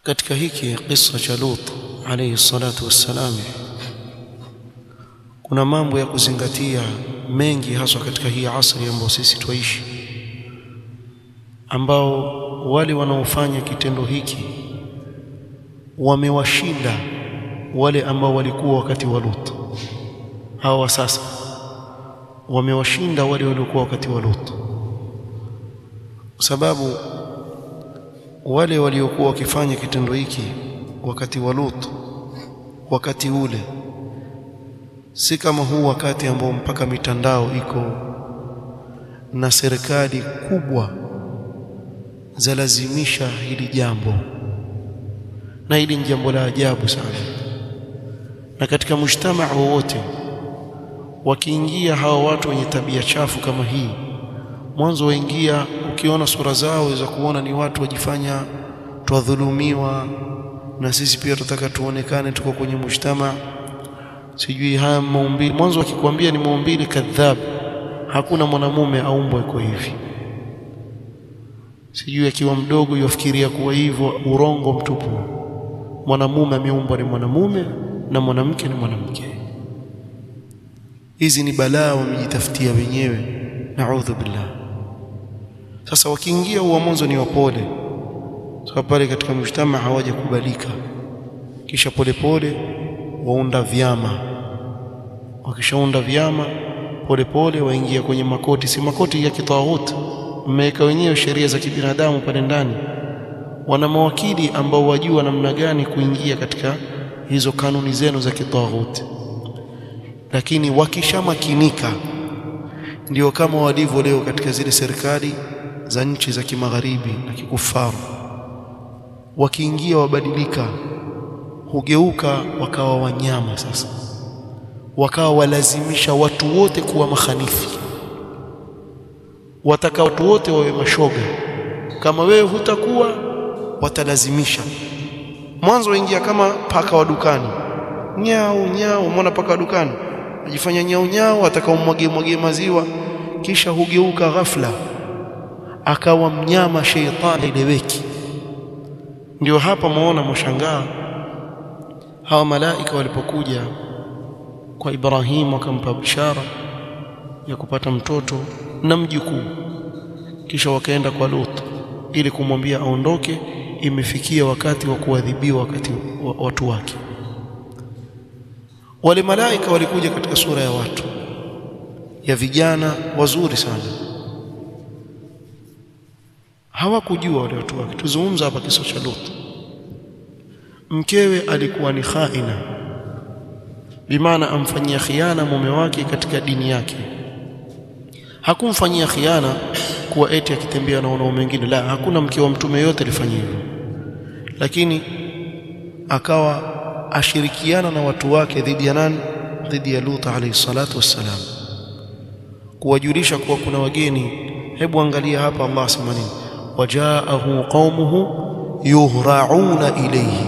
katika hiki kisa cha Lut alayhi salatu wassalam kuna mambo ya kuzingatia mengi haswa katika hii asri ambayo sisi twaishi ambao wale wanaofanya kitendo hiki wamewashinda wale ambao walikuwa wakati wa Lut hawa sasa wamewashinda wale waliokuwa wakati wa Lut kwa sababu wale waliokuwa wakifanya kitendo hiki wakati wa Lut wakati ule si kama huu wakati ambao mpaka mitandao iko na serikali kubwa zalazimisha hili jambo na hili ni jambo la ajabu sana na katika mujtamaa wowote wakiingia hawa watu wenye tabia chafu kama hii mwanzo waingia ukiona sura zao waweza kuona ni watu wajifanya twadhulumiwa na sisi pia tutaka tuonekane tuko kwenye mujtamaa sijui haya maumbile mwanzo akikwambia ni maumbile kadhab hakuna mwanamume aumbwa iko hivi sijui akiwa mdogo yafikiria kuwa hivyo urongo mtupu mwanamume ameumbwa ni mwanamume na mwanamke ni mwanamke hizi ni balaa wamejitafutia wenyewe naudhu billah sasa wakiingia huwa mwanzo ni wapole sababu pale katika mshtama hawajakubalika kisha polepole waunda vyama wakishaunda vyama polepole waingia kwenye makoti si makoti ya kitawut mmeweka wenyewe sheria za kibinadamu pale ndani wana mawakili ambao wajua namna gani kuingia katika hizo kanuni zenu za kitawut lakini wakishamakinika ndio kama walivyo leo katika zile serikali za nchi za kimagharibi na kikufaru wakiingia wabadilika hugeuka wakawa wanyama sasa wakawa walazimisha watu wote kuwa mahanifi wataka watu wote wawe mashoga kama wewe hutakuwa watalazimisha mwanzo waingia kama paka wa dukani nyao nyao mwana paka wa dukani ajifanya nyao nyao atakaomwagie mwagie maziwa kisha hugeuka ghafla akawa mnyama sheitani ileweki ndio hapa muona mshangaa hawa malaika walipokuja kwa Ibrahim wakampa bishara ya kupata mtoto na mjukuu kisha wakaenda kwa Lut ili kumwambia aondoke imefikia wakati wa kuadhibiwa wakati wa watu wake wale malaika walikuja katika sura ya watu ya vijana wazuri sana hawakujua wale watu wake tuzungumza hapa kisa cha Lut mkewe alikuwa ni khaina bimaana amfanyia khiana mume wake katika dini yake hakumfanyia khiana kuwa eti akitembea na wanaume wengine la hakuna mke wa mtume yote alifanya hivyo lakini akawa ashirikiana na watu wake dhidi ya nani dhidi ya Lut alayhi salatu wassalam kuwajulisha kuwa kuna wageni hebu angalia hapa Allah asema nini wajaahu qaumuhu yuhrauna ilayhi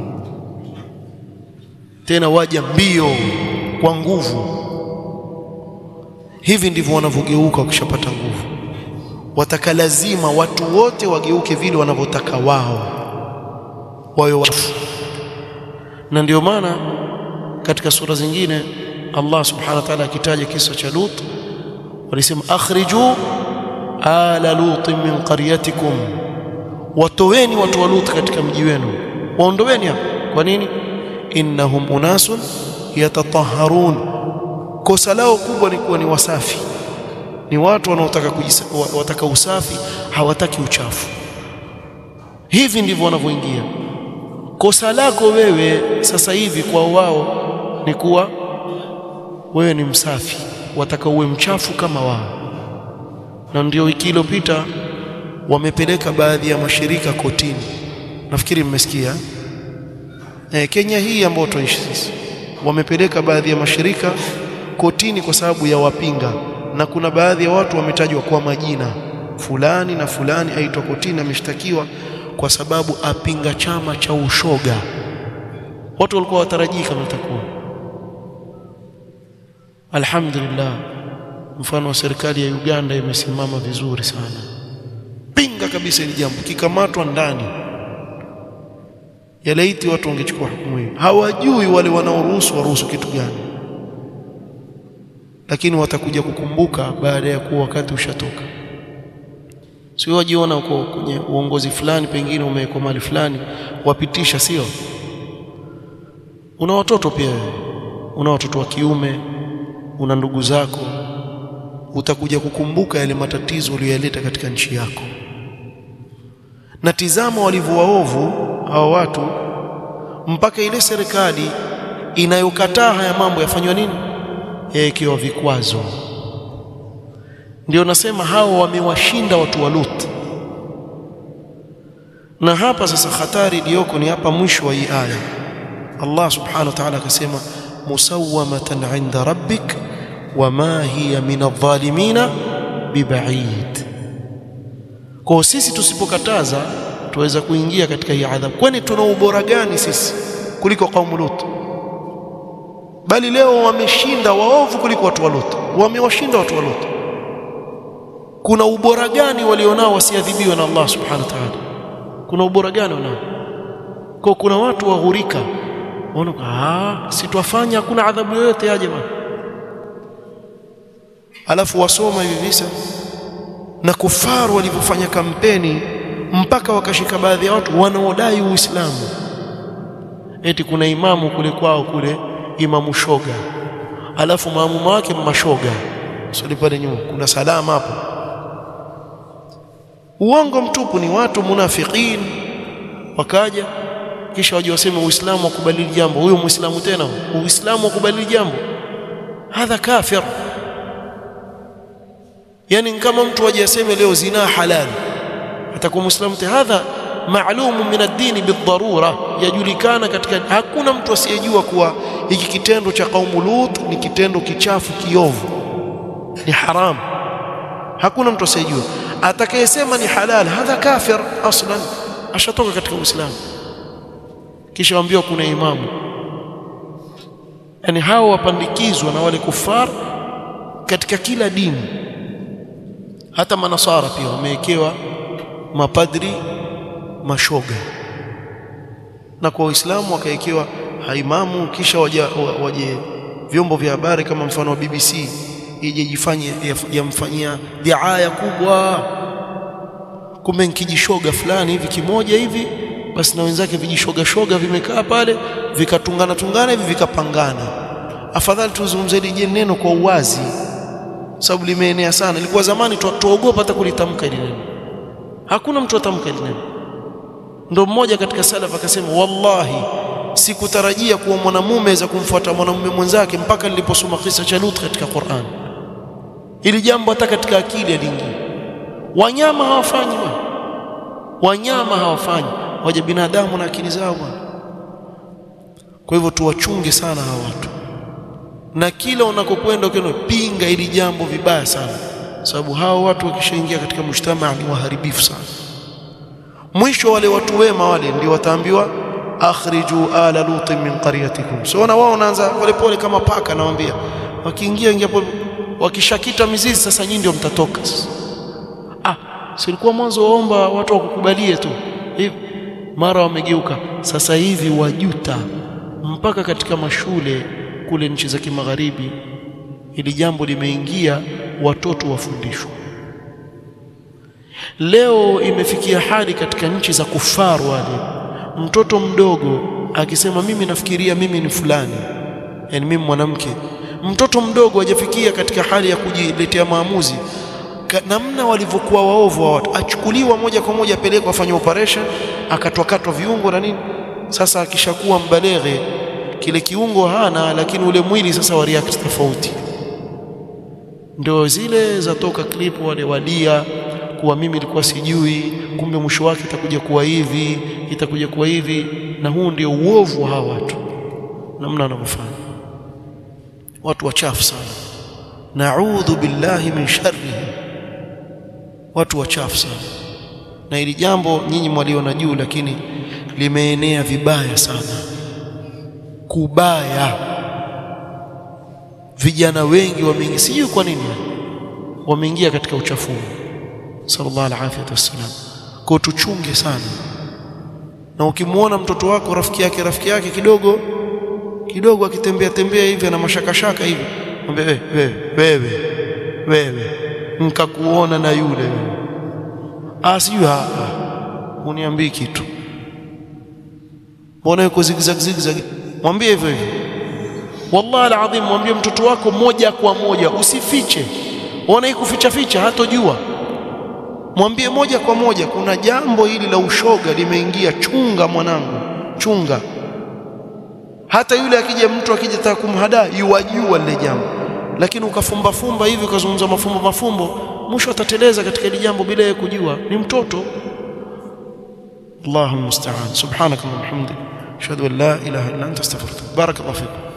tena waja mbio kwa nguvu hivi ndivyo wanavyogeuka wakishapata nguvu wataka lazima watu wote wageuke vile wanavyotaka wao wawe wafu na ndio maana katika sura zingine Allah subhanahu wa ta'ala akitaja kisa cha Lut walisema akhriju ala lut min qaryatikum watoweni watu wa Lut katika mji wenu waondoweni hapo kwa nini innahum unasun yatatahharun kosa lao kubwa ni kuwa ni wasafi ni watu wanaotaka wataka usafi hawataki uchafu hivi ndivyo wanavyoingia kosa lako wewe sasa hivi kwa wao ni kuwa wewe ni msafi wataka uwe mchafu kama wao na ndio wiki iliyopita wamepeleka baadhi ya mashirika kotini nafikiri mmesikia e, Kenya hii ambayo tunaishi sisi wamepeleka baadhi ya mashirika kotini kwa sababu ya wapinga na kuna baadhi ya watu wametajwa kwa majina fulani na fulani aitwa kotini ameshtakiwa kwa sababu apinga chama cha ushoga watu walikuwa watarajii kama itakuwa alhamdulillah mfano wa serikali ya Uganda imesimama vizuri sana pinga kabisa hili jambo kikamatwa ndani ya laiti watu wangechukua hukumu hiyo hawajui wale wanaoruhusu waruhusu kitu gani lakini watakuja kukumbuka baada ya kuwa wakati ushatoka sio wajiona uko kwenye uongozi fulani pengine umewekwa mali fulani wapitisha sio una watoto pia wewe una watoto wa kiume una ndugu zako utakuja kukumbuka yale matatizo uliyoyaleta katika nchi yako na tizama walivyo waovu hawa watu mpaka ile serikali inayokataa haya mambo yafanywa nini yawekewa vikwazo ndio nasema hao wamewashinda watu wa Lut na hapa sasa hatari iliyoko ni hapa mwisho wa hii aya Allah subhanahu wa ta'ala akasema musawwamatan 'inda rabbik wama hiya min adh-dhalimina biba'id kwa sisi tusipokataza tuweza kuingia katika hii adhabu kwani tuna ubora gani sisi kuliko kaumu Lut bali leo wameshinda waovu kuliko watu wa Lut wamewashinda watu wa Lut kuna ubora gani walionao wasiadhibiwe na Allah subhanahu wa ta'ala kuna ubora gani wanao kwa kuna watu waghurika waona ah si twafanya hakuna adhabu yoyote ya jamaa alafu wasoma hivi visa na kufaru walivyofanya kampeni mpaka wakashika baadhi ya watu wanaodai Uislamu eti kuna imamu kule kwao kule imamu shoga alafu maamuma wake mashoga sio pale nyuma kuna salama hapo uongo mtupu ni watu munafikin wakaja kisha waje waseme uislamu wakubadili jambo huyo muislamu tena uislamu wakubadili jambo hadha kafir yani kama mtu aje aseme leo zina halal atakuwa muislamu tena hadha ma'lum min ad-din bidharura yajulikana katika hakuna mtu asiyejua kuwa hiki kitendo cha kaumu Lut ni kitendo kichafu kiovu ni haram hakuna mtu asiyejua atakayesema ni halal hadha kafir aslan ashatoka katika uislamu kisha waambiwa kuna imamu yani hao wapandikizwa na wale kufar katika kila dini hata manasara pia wamewekewa mapadri mashoga na kwa waislamu wakawekewa haimamu kisha waje, waje vyombo vya habari kama mfano wa BBC ije jifanye yamfanyia diaya kubwa kumbe nkijishoga fulani hivi kimoja hivi basi na wenzake vijishoga shoga vimekaa pale vikatungana tungana hivi vikapangana afadhali tuzungumze hili neno kwa uwazi sababu limeenea sana ilikuwa zamani tuogopa hata kulitamka hili neno hakuna mtu atamka hili neno ndo mmoja katika salaf akasema wallahi sikutarajia kuwa mwanamume za kumfuata mwanamume mwenzake mpaka niliposoma kisa cha Lut katika Qur'an ili jambo hata katika akili aliingia wanyama hawafanyi bwana wanyama hawafanyi waje binadamu na akili zao bwana kwa hivyo tuwachunge sana hawa watu na kila unakokwenda ukiona pinga ili jambo vibaya sana sababu hao watu wakishaingia katika mshtama ni waharibifu sana mwisho wale watu wema wale ndio wataambiwa akhriju ala lutin min qaryatikum so na wao wanaanza polepole kama paka nawaambia wakiingia ingia wakishakita mizizi sasa nyinyi ndio mtatoka ah silikuwa mwanzo waomba watu wakukubalie tu hivi mara wamegeuka sasa hivi wajuta mpaka katika mashule kule nchi za kimagharibi ili jambo limeingia watoto wafundishwa leo imefikia hali katika nchi za kufaru wale mtoto mdogo akisema mimi nafikiria mimi ni fulani yani mimi mwanamke mtoto mdogo hajafikia katika hali ya kujiletea maamuzi namna walivyokuwa waovu wa watu achukuliwa moja kwa moja apelekwa afanye operation akatwakatwa viungo na nini sasa akishakuwa mbaleghe kile kiungo hana lakini ule mwili sasa wa react tofauti ndio zile zatoka clip wale walia kuwa mimi nilikuwa sijui kumbe mwisho wake itakuja kuwa hivi itakuja kuwa hivi na huu ndio uovu wa hawa watu namna wanavyofanya watu wachafu sana naudhu billahi min sharrihi watu wachafu sana na ili jambo nyinyi mwaliona juu lakini limeenea vibaya sana kubaya vijana wengi wameingia sijui kwa nini wameingia katika uchafu sallallahu alaihi wasallam kwa tuchunge sana na ukimwona mtoto wako rafiki yake rafiki yake kidogo kidogo akitembea tembea hivi ana mashakashaka hivi mwambie wewe wewe wewe nikakuona na yule ah sijui ah uniambii kitu mbona yuko zigzag zigzag mwambie hivyo hivyo wallahi alazim mwambie mtoto wako moja kwa moja usifiche ona hii kuficha ficha hatojua mwambie moja kwa moja kuna jambo hili la ushoga limeingia chunga mwanangu chunga hata yule akija mtu akija taka kumhadaa yuwajua lile jambo lakini ukafumba fumba hivi ukazungumza mafumbo mafumbo mwisho atateleza katika hili jambo bila yeye kujua ni mtoto Allahu musta'an subhanakallahumma hamdika ashhadu an la ilaha illa anta astaghfiruka barakallahu fikum